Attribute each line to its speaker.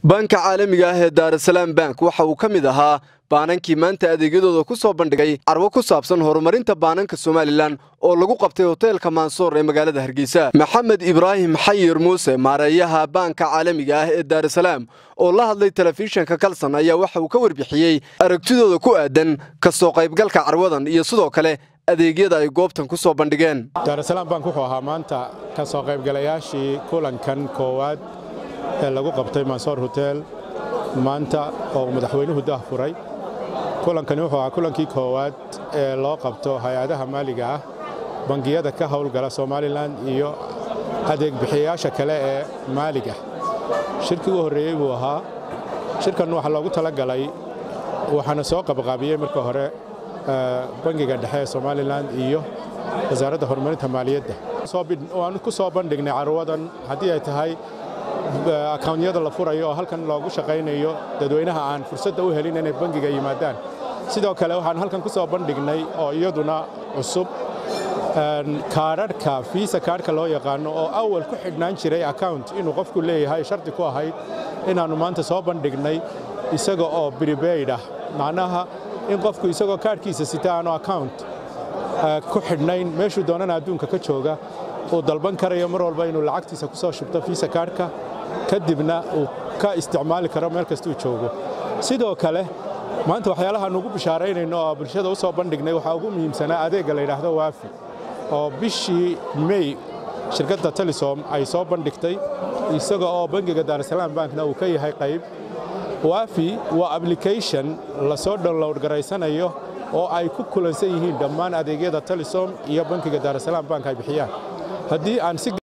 Speaker 1: banka caalamiga ah ee daarasalaam bank waxa uu ka mid ahaa baanankii maanta adeegyadooda ku soo bandhigay carwo ku saabsan horumarinta baananka somalilan oo lagu qabtay hoteelka maansoor ee magaalada hargeysa maxamed ibraahim xayir muuse maareeyaha baanka caalamiga ah ee daarasalaam oo la hadlay telefishinka kalson ayaa waxa uu ka warbixiyey aragtidooda ku aadan ka soo qaybgalka carwadan iyo sidoo kale adeegyada ay goobtan ku soo bandhigeen
Speaker 2: daarasalaam bank wuxuu ahaa maanta ka soo qaybgalayaashii kulankan koowaad ee lagu qabtay mansoor hotel maanta oo madaxweynuhu dah furay kulankani wuxuu ahaa kulankii koowaad ee loo qabto hay-adaha maaliga ah bangiyada ka howlgala somalilan iyo adeeg bixiyayaasha kale ee maaliga shirkii u horreeyey buu ahaa shirkan waxaa loogu talagalay waxaana soo qabqaabiyey marka hore bangiga dhexe ee somalilan iyo wasaaradda horumarinta maaliyadda waanu ku soo bandhignay carwadan haddii ay tahay akawnyada la furayo oo halkan loogu shaqaynayo dadweynaha aan fursadda u helin inay bangiga yimaadaan sidoo kale waxaan halkan ku soo bandhignay oo iyaduna cusub kaadharhka fiisa kaadhka loo yaqaano oo awal ku xidhnaan jiray account inuu qofku leeyahay shardi ku ahayd inaannu maanta soo bandhignay isaga oo bribaid ah macnaha in qofku isagoo kaadhkiisa sita aanu account ku xidhnayn meeshuu doonana adduunka ka jooga uu dalban karayo mar walba inuu lacagtiisa ku soo shubto fiisa kaadhka kadibna uu ka isticmaali karo meel kastuu joogo sidoo kale maanta waxyaalahaan ugu bishaaraynayno oo bulshada u soo bandhignay waxaa ugu muhiimsanaa adeegga la yidhaahdo waafi oo bishii mey shirkadda telisom ay soo bandhigtay isaga oo bangiga daarasalaam bankna uu ka yahay qayb waafi waa application la soo download garaysanayo oo ay ku kulansan yihiin dhammaan adeegyada telisom iyo bankiga daarasalaam bank ay bixiyaan haddii aan si